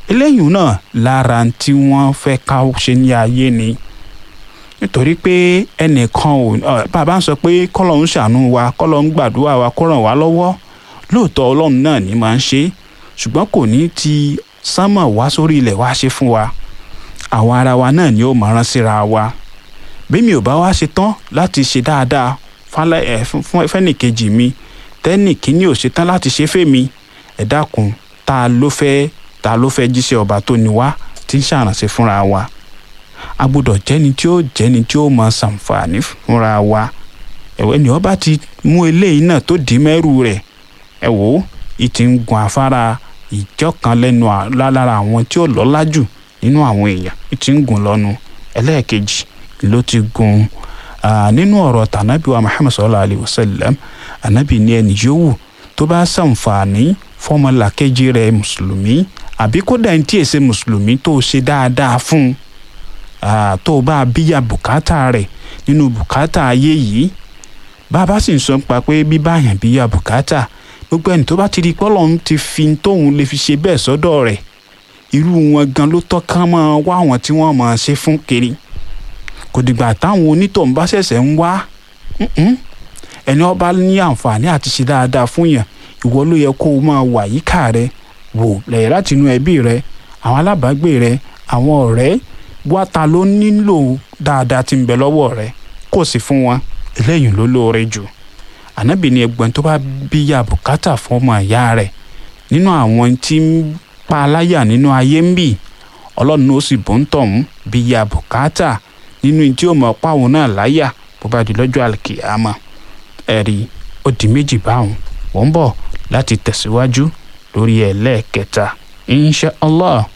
eléyìí náà lára tí wọ́n fẹ́ ká ṣe ní ayé ni nítorí pé ẹnìkan ò bàbá ń sọ pé kọ́lọ̀ ń ṣàánú wa kọ́lọ̀ ń gbàdúrà wa kó ràn wá lọ́wọ́ lóòótọ́ ọlọ́run náà ní máa ń ṣe ṣùgbọ́n kò ní ti sánmọ̀ wá sórí ilẹ̀ wá ṣe fún wa àwọn ara wa náà ni ó máa rán síra wa bí mi ò bá wá ṣe tán láti ṣe dáadáa fún fẹ́nìkejì mi tẹ́nì kíní ò ṣe tán láti ṣe fèmí ẹ dákun ta ló fẹ́ ta ló fẹ́ jíṣẹ́ ọba tó ní wá tí ń ṣàránṣẹ́ fúnra wa a gbọ́dọ̀ jẹ́ni tí ó jẹ́ni tí ó máa ṣàǹfààní fúnra wa ẹ̀wẹ́ ni ọba ti mú eléyìí náà tó dì mẹ́rù rẹ̀ ẹ wò ó ìtì ń gun afárá ìjọ kan lẹ́nu lára àwọn tí ó lọ́lá jù nínú àwọn èèyàn ìtì ń gun lọ́nu ẹlẹ́ẹ̀kejì ló ti gun nínú ọ̀rọ̀ tànàbí wa Muhammad sallallahu alayhi wa sallam ànábì ní ẹni yòówù tó bá ṣàǹfààní fọmọlàkejì rẹ̀ mùsùlùmí àbí kódà ní tí èsè mùsùlùmí tó ṣe dáadáa fún un tó bá bíyà bùkátà rẹ̀ nínú bùkátà ayé yìí bàbá sì ń sọ pa pé bíbáyàn bíyà bùkátà gbogbo ẹni tó bá ti di pọ́lọ́n ti fi tóun lè fi ṣe bẹ́ẹ̀ sọ́dọ̀ rẹ̀ irú wọn gan ló tọ́ ká máa wá àwọn tí wọ́n máa ṣe fún kiri kò dìgbà táwọn onítọ̀hún bá ṣẹ̀ṣẹ̀ ń wá ẹni ọba ní àǹfààní àti ṣe dáadáa fún yàn ìwọ ló yẹ kó o máa wà yíká rẹ wò lẹ́yìn láti inú ẹbí rẹ àwọn alábàágbé rẹ àwọn ọ̀rẹ́ wá ta ló nílò dáadáa tí ń bẹ lọ́wọ́ rẹ kò sí fún wọn eléyìí ló lóore jù ànábì ní ẹgbẹ́ tó bá bíyà bùkátà fún ọmọ ìyá rẹ̀ nínú àwọn tí ń pa aláyà nínú ayé ń bì ọlọ́run ó sì bó ń tọ̀hún bíyà bùkátà nínú tí ó mọ̀ páwọn náà láyà bó bá di lọ́jọ́ àlùkìyámà ẹ̀rí ó di méjì báwọn wọ́n ń bọ̀ láti tẹ̀síwájú lórí ẹlẹ́ẹ̀kẹta insha allah